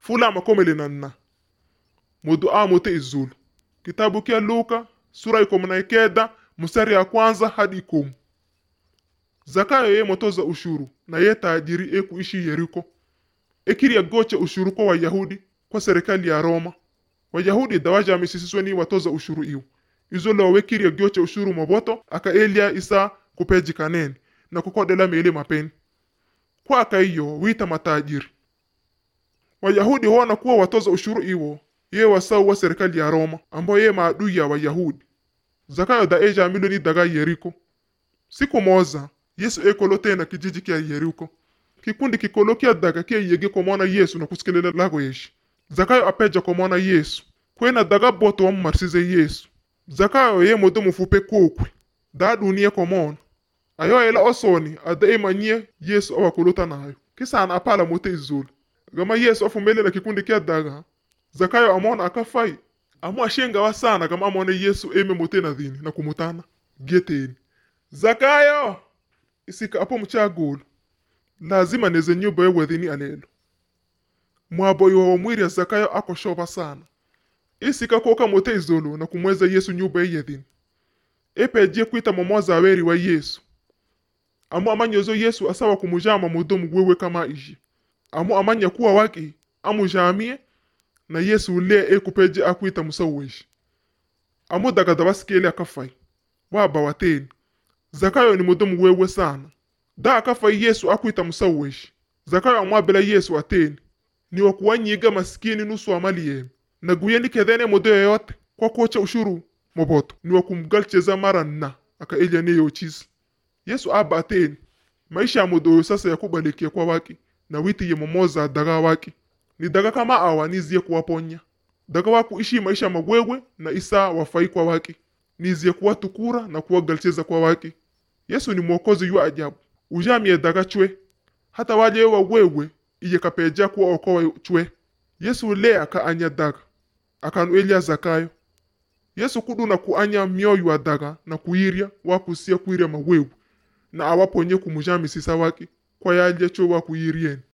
fula makomele nanna mudu a mote izulu kitabu kia luka sura ikomu na ikeda mstari ya kwanza hadi ikomu zakayo ye motoza ushuru na ye tajiri e kuishi yeriko ekiriya goche ushuru kwa wayahudi kwa serikali ya roma wayahudi dawajamisisiswe ni watoza ushuru iwu izo lo wekiriya goche ushuru moboto aka elia isa kupeji kaneni na kukodela mele mapeni kwa aka iyo wita matajiri wayahudi hona kuwa watoza ushuru iwo ye wasau wa serikali ya roma ambao ye maadui ya wayahudi zakayo da eja milioni daga yeriko siku moza yesu ekolo tena kijiji kia yeriko kikundi kikolo kia daga kia yege komona yesu na kusikilela lago yeshi zakayo apeja komona yesu kwena daga boto wamumarsize yesu zakayo ye modo mufupe kokwe da dunia komona ayo ela osoni ada emanyie yesu awakolota nayo kisana apala mote izulu gama yesu afumelela kikundi kia daga zakayo amona akafai amu ashengawa sana gama amone yesu eme mote na dhini na kumutana geteni zakayo isika apo mchagulu lazima neze nyumba yewedhini alelo mwaboyo wa mwiri ya zakayo akoshoba sana isika koka mote izulu na kumweza yesu nyumba yeyedhini epejie kwita momoza aweri wa yesu amu amanyozo yesu asawa kumujama mudomu wewe kama ishi amu amanya kuwa waki amujamie na yesu ule ekupeje akwita musaweshi amu dagada basikeli akafai waba wateni zakayo ni mudomu wewe sana da akafai yesu akwita musaweshi zakayo amwabela yesu ateni ni wakuwanyiga masikini nusu amali yeme na guyeni kedhene modo yoyote kwa kocha ushuru moboto ni wakumgalcheza mara nna aka elya ne yochisi yesu aba ateni maisha ya modoyo sasa yakubalikia kwa waki na witi ye momoza daga waki ni daga kama awa nizie kuwaponya daga waku ishi maisha magwegwe na isa wafai kwa waki nizie kuwatukura na kuwagalcheza kwa waki yesu ni mwokozi yu ajabu ujamie daga chwe hata waje wa wewe iye kapeja kuwa okowa chwe yesu le aka anya daga akanu elia zakayo yesu kuduna kuanya mioyo wa daga na kuirya wakusia kuirya mawewe na awaponye kumujamisisa waki kwa yalya cho wakuyirieni